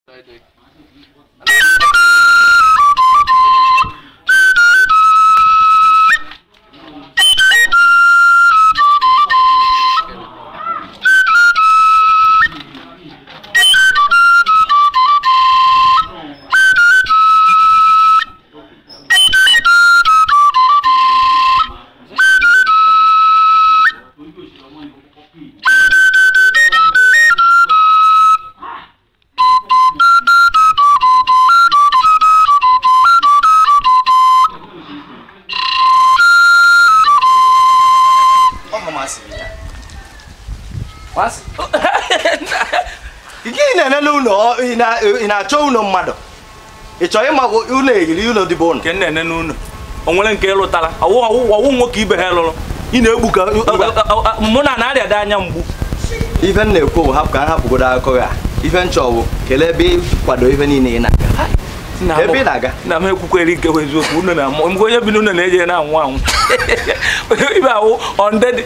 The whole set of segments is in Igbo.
gịnị na-enene ụlọ ị na- ị na-achọ ụlọ mmadụ ị chọrọ ịma ụlọ eyiri ụlọ dịbụ ụlọ nke nna ene n'ụlọ o nwere nke ịlụtara ọwụ ọwụ ọwụ nwoke ibe ha lụrụ ị na-egbu ka mụ na na-arịada anya mgbu ife m na-ekwu bụ hapụ ka m hapụgodo akụkọ ya ife m chọọ bụ kelee ebe ịkwado ife niile ị na-aga ebe ị na-aga na m ekwukwere nke bụ eziokwu unu na-amụ mgbe onye bi n'ụlọ na-eje na-anwụ anwụ ibe awụ ọndedị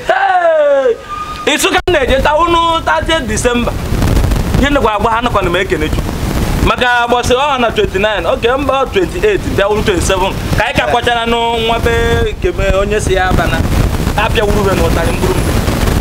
ịsụ ka m na-eje taa unu 30 disemba ihe ndekwa agba ha nakwana m ekene chukwu maka gbọsị ọha na 29 oge mba 28 bịawuru 27 ka anyị ka kwachara n'nwa be keme onye si ya abana apịawuru be n'ụtarị mkpụrụ mgbe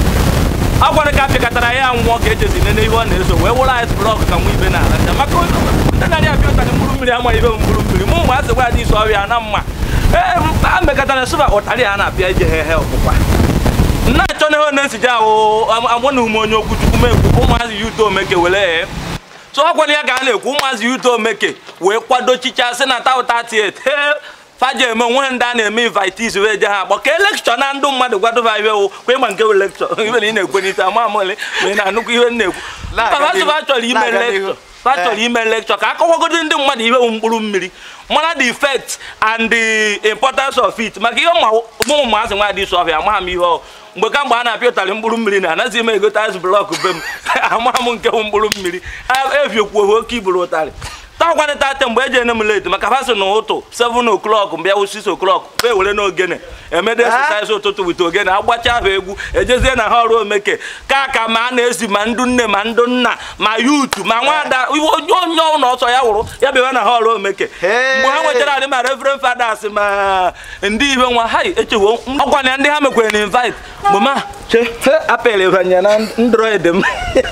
ọ gwara ka apịakọtara ya nwụọ ka ejezi nene ihe ọ na-eso wee wụrụ ice blọk ka nwa ibe na-aracha maka ndị narị apịa ụtarị mkpụrụ mmiri ama ibe mkpụrụ mmiri mụ mgbe a sị gwa dị isi ọrịa na mma ee a mekọtara sụba ụtarị a na-apịa ije he he ọkpụkwa nna achọ na ihe na-esije ahụ agwa na ume onye okwu chukwu mekwu ụmụazị yuto omeke were so ọ gwara ya ka a na-ekwu ụmụazị yuto omeke wee kwado chicha sị na tauta tiet faji eme onwe ndị a na-eme invitis wee je ha akpọ ka elekshọ na ndị mmadụ gwadova ihe wụ kwa ịma nke lekshọ ibe na ị na-ekwe n'ite ama amụle ma ị na-anụkwa ihe m na-ekwu papa chọrọ ime lekshọ ha chọrọ ime lekchọ ka akọwagodi ndị mmadụ ihe bụ mkpụrụ mmiri mara the effect and the importance of it maka ihe ụmụ ụmụazị nwa dị ọfịa amaghị m ihe ọ mgbe ka mgbe a na-apịa ụtarị mkpụrụ mmiri na anaghịzi m egote azụ blọk be m amaghị m nke bụ mkpụrụ mmiri eviokwu oke iburu ụtarị taakwanị tate mgbe eji ene m late maka fasị na ụtụ 7 o'clock mbịa wụ 6 o'clock fe were n'ogene emede exercise ụtụtụ wite ogene agbacha ahụ egwu ejezie na ha ọrụ omeke ka ka ma a na-ezi ma ndụ nne ma ndụ nna ma yutu ma nwada onye ọnụ ọsọ ya wụrụ ya bịawa na ha ọrụ omeke mgbe ha nwechara adị ma reverend fathers ma ndị ibe nwa ha echewo ọkwana ndị ha mekwere na invite mgbe ma che apel banye na ndroid m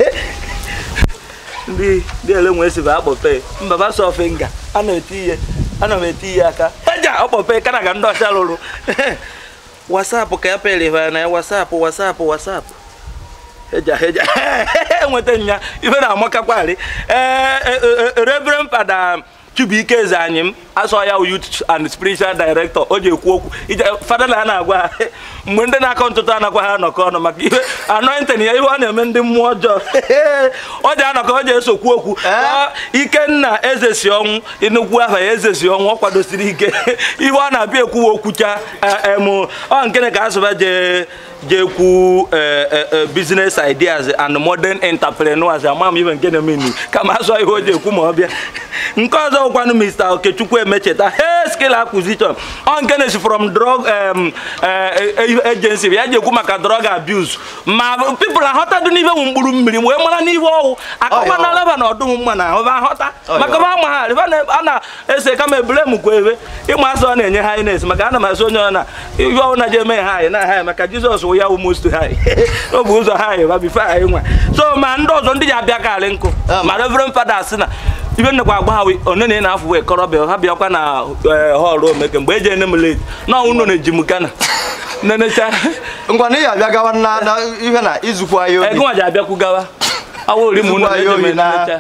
ndị ndị ele nwee si bụ akpọpe mba ba sọfe nga ana eti ihe ana m eti ihe aka eja ọkpọpe kana ga ndị ọcha lụrụ wasapụ ka ya pere ha na ya wasapụ wasapụ wasapụ eja eja enweta nya ife na-amakakwari ee reverend fada Chibuike eze anyị m asọ ya youth and spiritual director o ji ekwu okwu fada na a na-agwa ha mgbe ndị na-akọ ntụtụ anakwa ha anọkọ ọnụ maka ihe anointing ya ihe ọ na-eme ndị mmụọ ọjọọ ọ ji anọkọ ọ ji esokwu okwu ikenna eze si ọnwụ nnukwu aha ya eze si ọnwụ ọ kwadosiri ike ihe ọ na-abịa ekwuwa okwucha em ọ nkene ka asụba jee jekwu business ideas and modern entrepreneurs ama m ihe nke na-eme kama asọ ihe o ji ekwu ma ọ bịa nke ọzọ ụkwanụ mr okechukwu emecheta he skill acquisition ọ nke na-esi from drug agency ya ji ekwu maka drug abuse ma people aghọtado n'ife bụ mkpụrụ mmiri wee mara n'ife ọwụ akọwana leba na ọdụm mma na ahụ aghọta maka ba ma ha a na-ese kama ebule m kwa ebe ịma asọ na-enye ha ines maka ana m asị onye ọ na ihe ọwụ na je eme ha anyị na ha maka jizọs wụ ya wụ most ha ọ bụ ụzọ ha anyị ba bifo anyị nwa so ma ndị ọzọ ndị ji abịa karị nkụ ma reverend fada sị na ibe nnekwa agba ha one na na-afụ wee kọrọbịa ha bịakwa na họlụ omeke mgbe eji ene m late na unu na-eji m kana nenecha ngwa na ị abịa gawa na na ihe na izukwa ya obi ego nwa ji abịakwu gawa awa ori m unu Izukwa ya na-eje m obi na- nenecha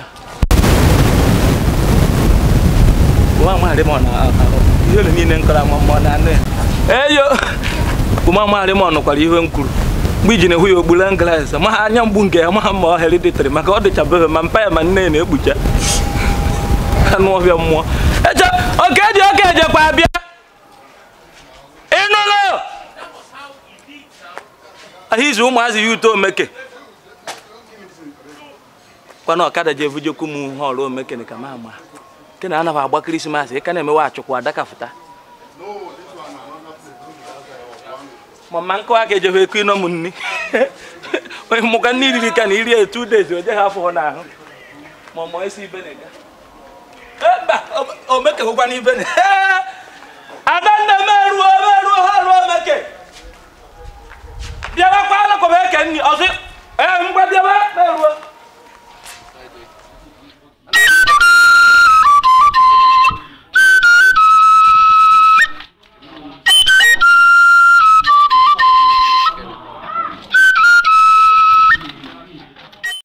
nwa maharị m ọ na ahụ ihe ole niile nkọrọ ama mmụọ na anụ ya eyo ụma maharị m ọnụkwara ihe m kwuru mgbe iji na-ehụ ya ogbula nglas ma ha anya mgbu nke ya ma ha ma ọ hereditary maka ọ dịcha bebe ma mpa ya ma nne ya na-ekpucha anụ ọhịa mmụọ eche oke ji oke ejekwa abịa ịnụlụ ahizi ụmụazị ya uto omeke kwana ọkada ji evujekwu m họlụ omeke ka ma ama nke na anaghị agba krismas ị ka na-emewe achụkwa adakafụta mama nkụ aka ejebe eku ịnọ m nni onye mụka nne iriri ka na iri ya two days o jeghị afọ n'ahụ ma ọ ma esi ibe na-ega mba o mekehụkwa n'ibe na adanne m eruo